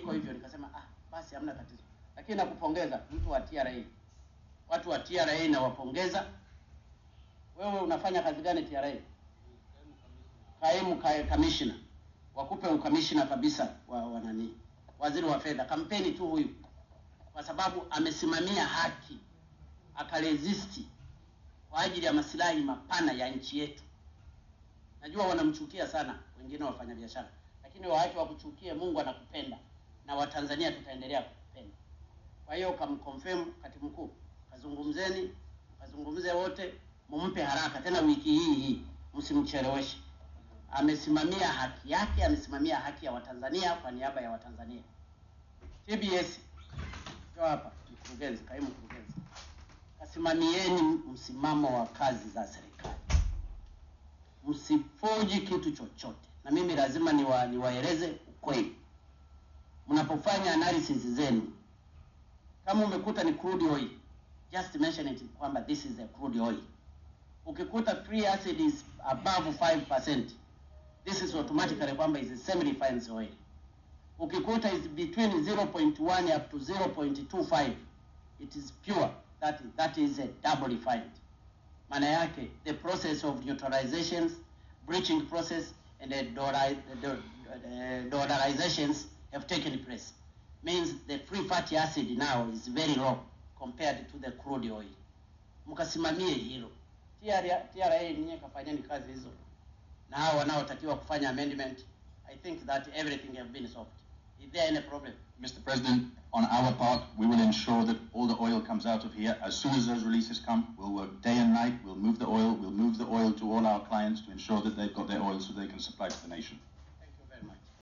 iko hivyo, nikasema ah, basi hamna tatizo, lakini nakupongeza mtu wa TRA, watu wa TRA nawapongeza. Wewe unafanya kazi gani TRA? Kaimu ka- kamishna, wakupe ukamishna kabisa wa, wa nani, waziri wa fedha. Kampeni tu huyu, kwa sababu amesimamia haki, akaresisti kwa ajili ya masilahi mapana ya nchi yetu. Najua wanamchukia sana wengine wafanyabiashara, lakini waache wakuchukie. Mungu anakupenda na Watanzania tutaendelea kukupenda. Kwa hiyo kamconfirm katibu mkuu, kazungumzeni, kazungumze wote, mumpe haraka tena wiki hii hii, msimcheleweshe. Amesimamia haki yake, amesimamia haki ya Watanzania kwa niaba ya Watanzania. TBS ndio hapa, mkurugenzi, kaimu mkurugenzi, kasimamieni msimamo wa kazi za serikali msifoji kitu chochote, na mimi lazima niwa, niwaeleze ukweli. Mnapofanya analysis zenu, kama umekuta ni crude oil, just mention it kwamba this is a crude oil. Ukikuta free acid is above 5%, this is automatically kwamba is a semi refined oil. Ukikuta is between 0.1 up to 0.25, it is pure, that, that is a double refined maana yake the process of neutralizations breaching process and the dollari- the do- the dollarizations have taken place means the free fatty acid now is very low compared to the crude oil mkasimamie hilo TRA TRA ninyi kafanyeni kazi hizo na hao wanaotakiwa kufanya amendment i think that everything have been solved is there any problem Mr. President, on our part, we will ensure that all the oil comes out of here. As soon as those releases come, we'll work day and night. We'll move the oil. We'll move the oil to all our clients to ensure that they've got their oil so they can supply to the nation.